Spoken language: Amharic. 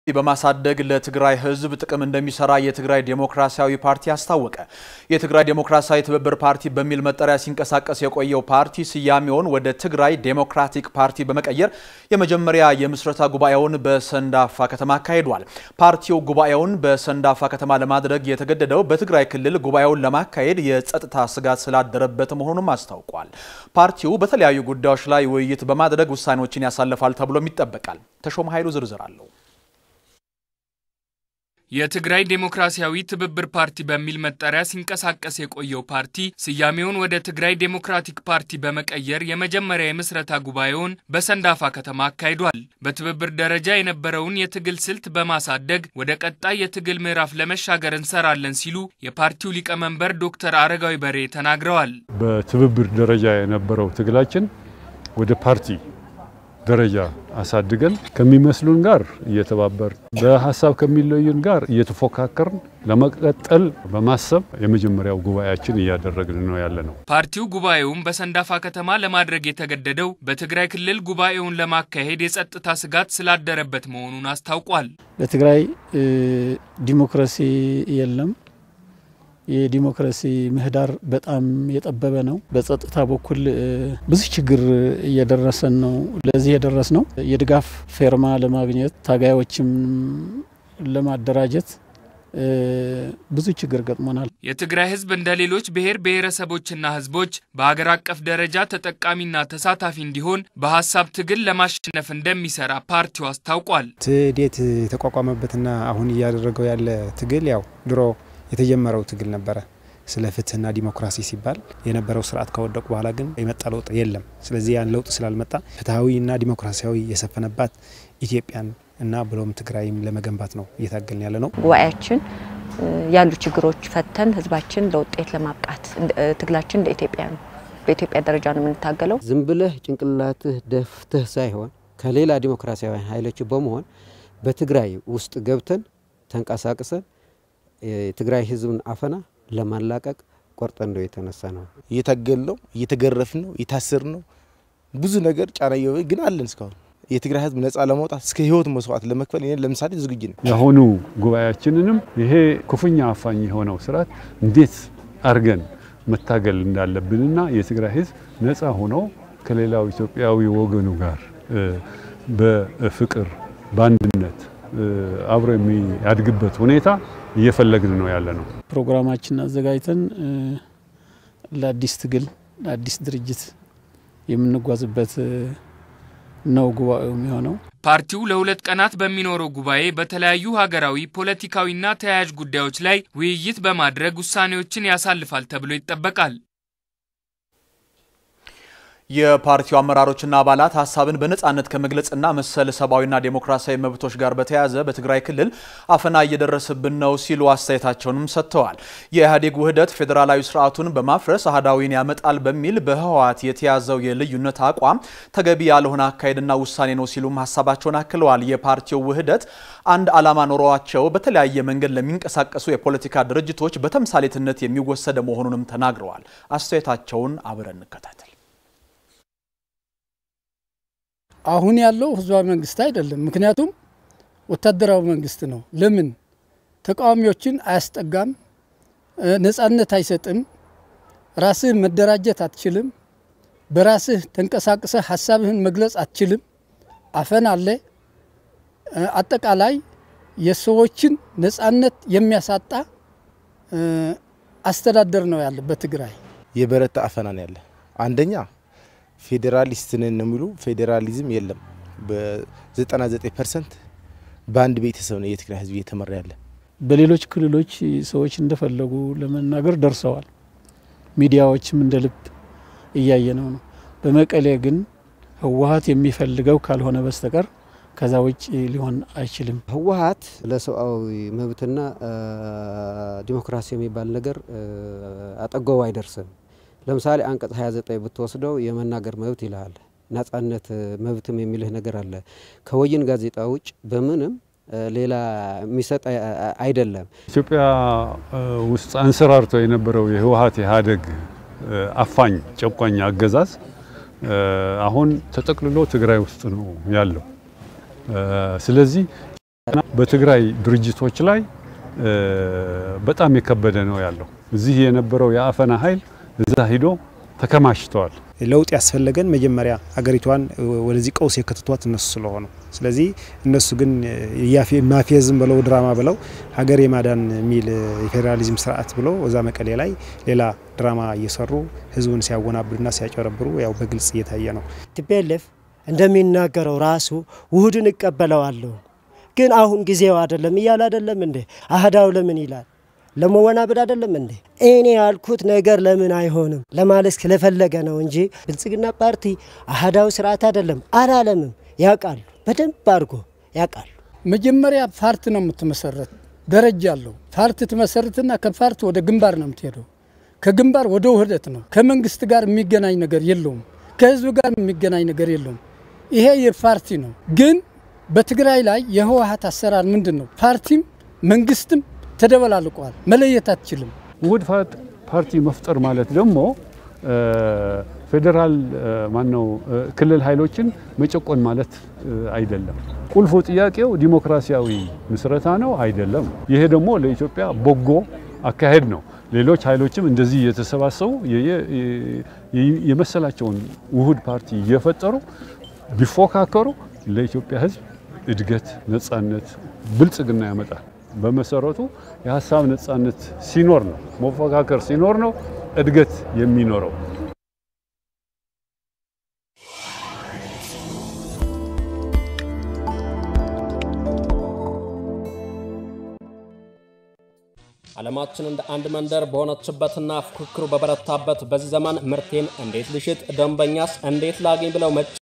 በማሳደግ ለትግራይ ሕዝብ ጥቅም እንደሚሰራ የትግራይ ዴሞክራሲያዊ ፓርቲ አስታወቀ። የትግራይ ዴሞክራሲያዊ ትብብር ፓርቲ በሚል መጠሪያ ሲንቀሳቀስ የቆየው ፓርቲ ስያሜውን ወደ ትግራይ ዴሞክራቲክ ፓርቲ በመቀየር የመጀመሪያ የምስረታ ጉባኤውን በሰንዳፋ ከተማ አካሂዷል። ፓርቲው ጉባኤውን በሰንዳፋ ከተማ ለማድረግ የተገደደው በትግራይ ክልል ጉባኤውን ለማካሄድ የጸጥታ ስጋት ስላደረበት መሆኑንም አስታውቋል። ፓርቲው በተለያዩ ጉዳዮች ላይ ውይይት በማድረግ ውሳኔዎችን ያሳልፋል ተብሎም ይጠበቃል። ተሾመ ኃይሉ ዝርዝር አለው። የትግራይ ዴሞክራሲያዊ ትብብር ፓርቲ በሚል መጠሪያ ሲንቀሳቀስ የቆየው ፓርቲ ስያሜውን ወደ ትግራይ ዴሞክራቲክ ፓርቲ በመቀየር የመጀመሪያ የምስረታ ጉባኤውን በሰንዳፋ ከተማ አካሂዷል። በትብብር ደረጃ የነበረውን የትግል ስልት በማሳደግ ወደ ቀጣይ የትግል ምዕራፍ ለመሻገር እንሰራለን ሲሉ የፓርቲው ሊቀመንበር ዶክተር አረጋዊ በሬ ተናግረዋል። በትብብር ደረጃ የነበረው ትግላችን ወደ ፓርቲ ደረጃ አሳድገን ከሚመስሉን ጋር እየተባበር በሀሳብ ከሚለዩን ጋር እየተፎካከርን ለመቀጠል በማሰብ የመጀመሪያው ጉባኤያችን እያደረግን ነው ያለ ነው። ፓርቲው ጉባኤውን በሰንዳፋ ከተማ ለማድረግ የተገደደው በትግራይ ክልል ጉባኤውን ለማካሄድ የጸጥታ ስጋት ስላደረበት መሆኑን አስታውቋል። በትግራይ ዲሞክራሲ የለም። የዲሞክራሲ ምህዳር በጣም የጠበበ ነው። በጸጥታ በኩል ብዙ ችግር እየደረሰን ነው። ለዚህ የደረስ ነው የድጋፍ ፌርማ ለማግኘት ታጋዮችም ለማደራጀት ብዙ ችግር ገጥሞናል። የትግራይ ሕዝብ እንደ ሌሎች ብሔር ብሔረሰቦችና ሕዝቦች በሀገር አቀፍ ደረጃ ተጠቃሚና ተሳታፊ እንዲሆን በሀሳብ ትግል ለማሸነፍ እንደሚሰራ ፓርቲው አስታውቋል። ትዴት የተቋቋመበትና አሁን እያደረገው ያለ ትግል ያው ድሮ የተጀመረው ትግል ነበረ። ስለ ፍትህና ዲሞክራሲ ሲባል የነበረው ስርዓት ከወደቁ በኋላ ግን የመጣ ለውጥ የለም። ስለዚህ ያን ለውጥ ስላልመጣ ፍትሐዊና ዲሞክራሲያዊ የሰፈነባት ኢትዮጵያን እና ብሎም ትግራይም ለመገንባት ነው እየታገልን ያለ ነው። ጉባኤያችን ያሉ ችግሮች ፈተን ህዝባችን ለውጤት ለማብቃት ትግላችን እንደ ኢትዮጵያ ነው። በኢትዮጵያ ደረጃ ነው የምንታገለው። ዝም ብለህ ጭንቅላትህ ደፍተህ ሳይሆን ከሌላ ዲሞክራሲያዊ ኃይሎች በመሆን በትግራይ ውስጥ ገብተን ተንቀሳቅሰን የትግራይ ህዝብን አፈና ለማላቀቅ ቆርጠን ነው የተነሳ ነው። እየታገል ነው፣ እየተገረፍ ነው፣ እየታሰር ነው። ብዙ ነገር ጫና ግን አለን እስካሁን የትግራይ ህዝብ ነጻ ለማውጣት እስከ ህይወት መስዋዕት ለመክፈል ይሄን ለምሳሌ ዝግጁ ነው። የአሁኑ ጉባኤያችንንም ይሄ ክፉኛ አፋኝ የሆነው ስርዓት እንዴት አድርገን መታገል እንዳለብንና የትግራይ ህዝብ ነጻ ሆኖ ከሌላው ኢትዮጵያዊ ወገኑ ጋር በፍቅር በአንድነት አብሮ የሚያድግበት ሁኔታ እየፈለግን ነው ያለ ነው። ፕሮግራማችን አዘጋጅተን ለአዲስ ትግል ለአዲስ ድርጅት የምንጓዝበት ነው ጉባኤው የሚሆነው። ፓርቲው ለሁለት ቀናት በሚኖረው ጉባኤ በተለያዩ ሀገራዊ ፖለቲካዊና ተያያዥ ጉዳዮች ላይ ውይይት በማድረግ ውሳኔዎችን ያሳልፋል ተብሎ ይጠበቃል። የፓርቲው አመራሮችና አባላት ሀሳብን በነጻነት ከመግለጽና መሰል ሰብአዊና ዴሞክራሲያዊ መብቶች ጋር በተያያዘ በትግራይ ክልል አፈና እየደረሰብን ነው ሲሉ አስተያየታቸውንም ሰጥተዋል። የኢህአዴግ ውህደት ፌዴራላዊ ስርዓቱን በማፍረስ አህዳዊን ያመጣል በሚል በህወሓት የተያዘው የልዩነት አቋም ተገቢ ያልሆነ አካሄድና ውሳኔ ነው ሲሉም ሀሳባቸውን አክለዋል። የፓርቲው ውህደት አንድ ዓላማ ኖሯቸው በተለያየ መንገድ ለሚንቀሳቀሱ የፖለቲካ ድርጅቶች በተምሳሌትነት የሚወሰደ መሆኑንም ተናግረዋል። አስተያየታቸውን አብረን እንከታተል። አሁን ያለው ህዝባዊ መንግስት አይደለም። ምክንያቱም ወታደራዊ መንግስት ነው። ለምን ተቃዋሚዎችን አያስጠጋም፣ ነጻነት አይሰጥም፣ ራስህ መደራጀት አትችልም፣ በራስህ ተንቀሳቅሰህ ሀሳብህን መግለጽ አትችልም፣ አፈን አለ። አጠቃላይ የሰዎችን ነጻነት የሚያሳጣ አስተዳደር ነው ያለ በትግራይ የበረታ አፈና ነው ያለ አንደኛ ፌዴራሊስት ነን ነው የሚሉ ፌዴራሊዝም የለም። በ99 ፐርሰንት በአንድ ቤተሰብ ነው የትግራይ ህዝብ እየተመራ ያለ። በሌሎች ክልሎች ሰዎች እንደፈለጉ ለመናገር ደርሰዋል። ሚዲያዎችም እንደ ልብ እያየ ነው ነው። በመቀሌ ግን ህወሓት የሚፈልገው ካልሆነ በስተቀር ከዛ ውጭ ሊሆን አይችልም። ህወሓት ለሰብአዊ መብትና ዲሞክራሲ የሚባል ነገር አጠገቡ አይደርስም። ለምሳሌ አንቀጽ 29 ብትወስደው የመናገር መብት ይልሃል። ነጻነት መብትም የሚልህ ነገር አለ። ከወይን ጋዜጣ ውጭ በምንም ሌላ የሚሰጥ አይደለም። ኢትዮጵያ ውስጥ አንሰራርቶ የነበረው የህወሓት ኢህአዴግ አፋኝ ጨቋኝ አገዛዝ አሁን ተጠቅልሎ ትግራይ ውስጥ ነው ያለው። ስለዚህ በትግራይ ድርጅቶች ላይ በጣም የከበደ ነው ያለው። እዚህ የነበረው የአፈና ኃይል እዛ ሂዶ ተከማችተዋል። ለውጥ ያስፈለገን መጀመሪያ አገሪቷን ወደዚህ ቀውስ የከተቷት እነሱ ስለሆኑ፣ ስለዚህ እነሱ ግን ማፊዝም ብለው ድራማ ብለው ሀገር የማዳን የሚል የፌዴራሊዝም ስርዓት ብለው እዛ መቀሌ ላይ ሌላ ድራማ እየሰሩ ህዝቡን ሲያወናብዱና ሲያጨረብሩ ያው በግልጽ እየታየ ነው። ቲፒኤልኤፍ እንደሚናገረው ራሱ ውህድን እቀበለዋለሁ ግን አሁን ጊዜው አይደለም እያለ አይደለም እንዴ? አህዳው ለምን ይላል? ለመወናበድ አይደለም እንዴ? እኔ ያልኩት ነገር ለምን አይሆንም ለማለት ስለፈለገ ነው እንጂ ብልጽግና ፓርቲ አህዳዊ ስርዓት አይደለም አላለምም። ያውቃሉ፣ በደንብ አድርጎ ያውቃሉ። መጀመሪያ ፓርቲ ነው የምትመሰረት፣ ደረጃ አለው። ፓርቲ ትመሰርትና ከፓርቲ ወደ ግንባር ነው የምትሄደው። ከግንባር ወደ ውህደት ነው። ከመንግስት ጋር የሚገናኝ ነገር የለውም። ከህዝብ ጋር የሚገናኝ ነገር የለውም። ይሄ የፓርቲ ነው ግን በትግራይ ላይ የህወሀት አሰራር ምንድን ነው? ፓርቲም መንግስትም ተደበላልቀዋል። መለየት አትችልም። ውህድ ፓርቲ መፍጠር ማለት ደግሞ ፌዴራል ማነው ክልል ኃይሎችን መጨቆን ማለት አይደለም። ቁልፉ ጥያቄው ዲሞክራሲያዊ ምስረታ ነው አይደለም። ይሄ ደግሞ ለኢትዮጵያ በጎ አካሄድ ነው። ሌሎች ኃይሎችም እንደዚህ እየተሰባሰቡ የመሰላቸውን ውህድ ፓርቲ እየፈጠሩ ቢፎካከሩ ለኢትዮጵያ ህዝብ እድገት፣ ነጻነት፣ ብልጽግና ያመጣል። በመሰረቱ የሀሳብ ነጻነት ሲኖር ነው መፎካከር ሲኖር ነው እድገት የሚኖረው። ዓለማችን እንደ አንድ መንደር በሆነችበትና ፉክክሩ በበረታበት በዚህ ዘመን ምርቴን እንዴት ልሽጥ፣ ደንበኛስ እንዴት ላገኝ ብለው